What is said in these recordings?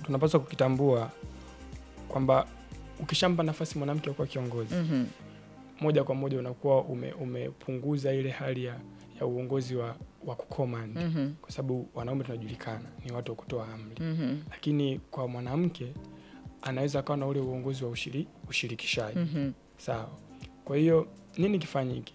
tunapaswa kukitambua kwamba ukishampa nafasi mwanamke kuwa kiongozi Mhm. moja kwa moja unakuwa ume, umepunguza ile hali ya, ya uongozi wa, wa kucommand Mhm. kwa sababu wanaume tunajulikana ni watu wa kutoa amri Mhm. lakini kwa mwanamke anaweza akawa na ule uongozi wa ushiri, ushirikishaji Mhm. sawa kwa hiyo nini kifanyike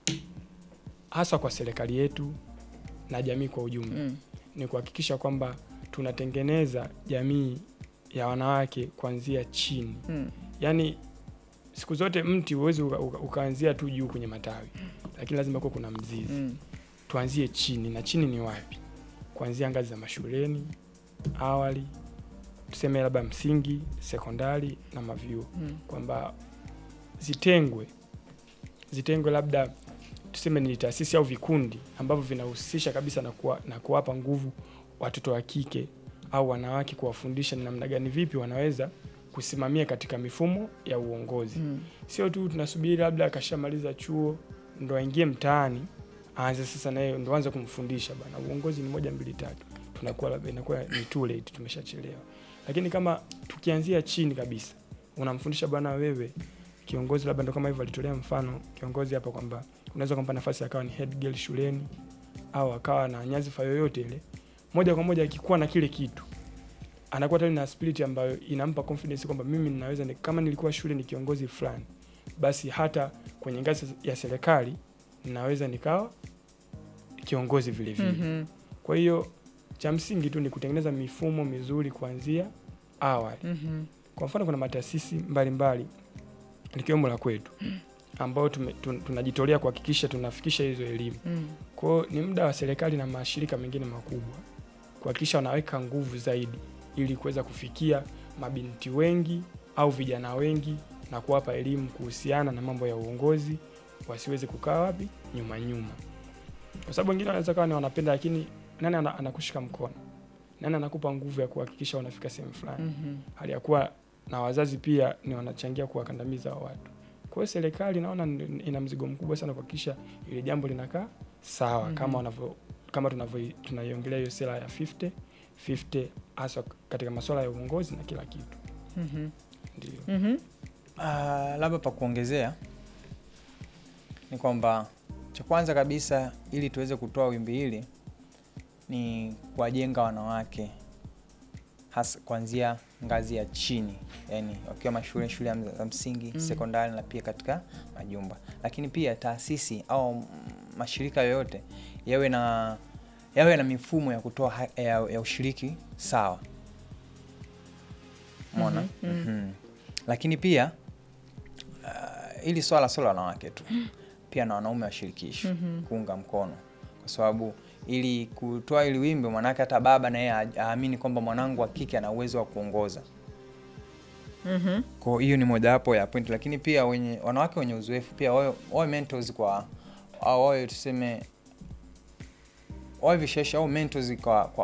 hasa kwa serikali yetu na jamii kwa ujumla Mm. ni kuhakikisha kwamba tunatengeneza jamii ya wanawake kuanzia chini Mm. yaani siku zote mti huwezi uka, uka, ukaanzia tu juu kwenye matawi lakini lazima kuwa kuna mzizi Mm. tuanzie chini na chini ni wapi kuanzia ngazi za mashuleni awali tuseme labda msingi sekondari na mavyuo Mm. kwamba zitengwe zitengwe labda tuseme ni taasisi au vikundi ambavyo vinahusisha kabisa na, kuwa, na kuwapa nguvu watoto wa kike au wanawake kuwafundisha ni namna gani vipi wanaweza kusimamia katika mifumo ya uongozi Mm. sio tu tunasubiri labda akashamaliza chuo ndo aingie mtaani aanze sasa naye ndo aanze kumfundisha bana uongozi ni moja mbili tatu tunakuwa labda inakuwa ni too late tumeshachelewa lakini kama tukianzia chini kabisa unamfundisha bwana wewe kiongozi labda ndo kama hivyo alitolea mfano kiongozi hapa kwamba unaweza kumpa nafasi akawa ni head girl shuleni au akawa na nyadhifa yoyote ile moja kwa moja akikuwa na kile kitu anakuwa tayari na spirit ambayo inampa confidence kwamba mimi ninaweza ni, kama nilikuwa shule ni kiongozi fulani basi hata kwenye ngazi ya serikali ninaweza nikawa kiongozi vile vile Mhm. kwa hiyo cha msingi tu ni kutengeneza mifumo mizuri kuanzia awali Mhm. kwa mfano kuna mataasisi mbalimbali likiwemo la kwetu ambao tume- tun- tunajitolea kuhakikisha tunafikisha hizo elimu Mm. kwao ni muda wa serikali na mashirika mengine makubwa kuhakikisha wanaweka nguvu zaidi ili kuweza kufikia mabinti wengi au vijana wengi na kuwapa elimu kuhusiana na mambo ya uongozi wasiweze kukaa wapi nyuma nyuma kwa sababu wengine wanaweza kawa ni wanapenda lakini nani ana- anakushika mkono nani anakupa nguvu ya kuhakikisha wanafika sehemu fulani Mhm. hali ya kuwa na wazazi pia ni wanachangia kuwakandamiza hao watu. Kwa hiyo serikali naona ni- ina mzigo mkubwa sana kuhakikisha ile jambo linakaa sawa Mhm. kama wanavyo kama tunavyo tunaiongelea hiyo sera ya 50 50 hasa katika masuala ya uongozi na kila kitu. Mhm. Ndio. Mhm. Ah, labda pa kuongezea ni kwamba cha kwanza kabisa ili tuweze kutoa wimbi hili ni kuwajenga wanawake hasa kuanzia ngazi ya chini yani wakiwa mashule shule ya za msingi Mm. sekondari na pia katika majumba lakini pia taasisi au mm, mashirika yoyote yawe na yawe na mifumo ya kutoa ha- ya, ya ushiriki sawa mona Mhm, mhm. Mhm. lakini pia uh, ili swala sio la wanawake tu pia na wanaume washirikishwe Mhm. kuunga mkono kwa sababu ili kutoa ili wimbi mwanake hata baba na yeye a- aamini kwamba mwanangu wa kike ana uwezo wa kuongoza Mhm. kwa hiyo ni mojawapo ya point lakini pia wenye wanawake wenye uzoefu pia wawe, wawe mentors kwa au wawe tuseme wawe vishawishi au mentors kwa, kwa,